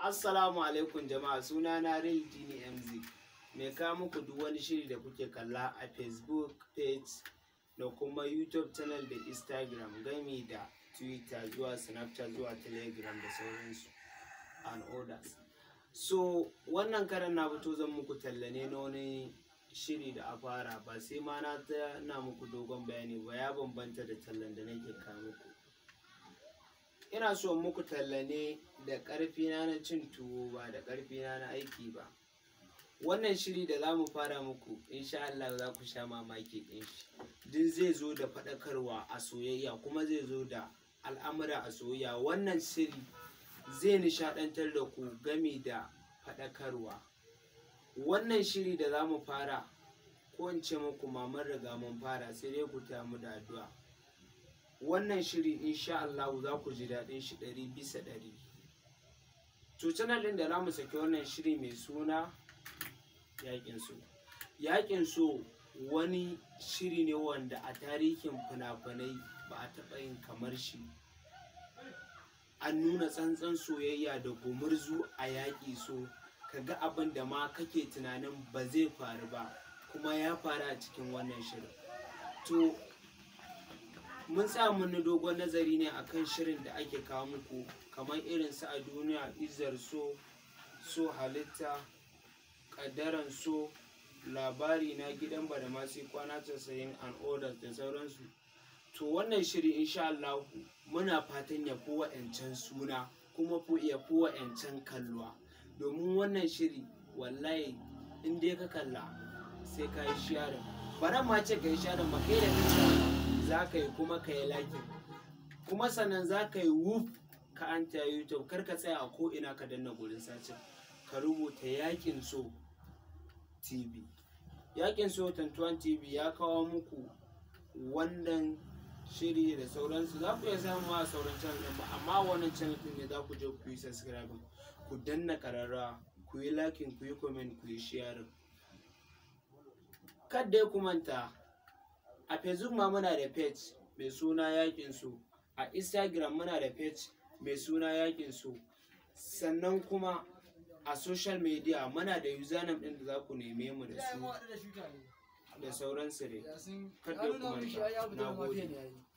Assalamu alaikum jama'a suna na Real Dini MZ mai kawo muku duk wani shiri da kuke kalla a Facebook page da kuma YouTube channel da Instagram gami da Twitter zuwa Snapchat zuwa Telegram da sauransu and others. So wannan karan na fito zan muku talla ne na wani shiri da a fara ba sai ma na ta na muku dogon bayani ba ya bambanta da tallan da nake kawo muku. ina so muku talla ne da ƙarfina na cin tuwo ba da ƙarfina na aiki ba wannan shiri da za mu fara muku insha Allah za ku sha mamaki ɗin shi duk zai zo da faɗakarwa a soyayya kuma zai zo da al'amura a soyayya wannan shiri zai nishaɗantar da ku gami da faɗakarwa wannan shiri da za mu fara ko in ce muku mamar riga mun fara sai dai ku taya mu da addu'a wannan shiri insha Allah za ku ji daɗin shi ɗari bisa ɗari. To channel ɗin da za mu saki wannan shiri mai suna yaƙin so. Yaƙin so wani shiri ne wanda a tarihin fina-finai ba a taɓa yin kamar shi. An nuna tsantsan soyayya da gumurzu a yaƙi so ka ga abin da ma kake tunanin ba zai faru ba kuma ya faru a cikin wannan shirin. To mun sa mun dogon nazari ne akan shirin da ake kawo muku kamar irin su a duniya izar so so halitta ƙaddaran so labari na gidan bada masu kwana casa'in and orders da sauransu to wannan shiri insha Allah muna fatan ya fi wa'ancan suna kuma ya fi wa'ancan kalluwa domin wannan shiri wallahi in dai ka kalla sai ka yi sharing bara ma ce ka yi sharing ba kai da kanka za ka yi kuma ka yi lakin kuma sannan za ka yi wuf ka an ta youtube kar ka tsaya a ko'ina ka danna gurin sacin ka rubuta yakin so tv yakin so 21 tv ya kawo muku wannan shiri da sauransu za ku iya samu a sauran channel ɗin ba amma wannan channel ɗin ne za ku je ku yi subscribe ku danna kararra ku yi lakin ku yi comment ku yi sharing kada ya kumanta a facebook ma muna da page mai suna yakin su a instagram muna da page mai suna yakin su sannan kuma a social media muna da username din da za ku neme mu da su da sauransu dai kada ku manta na gode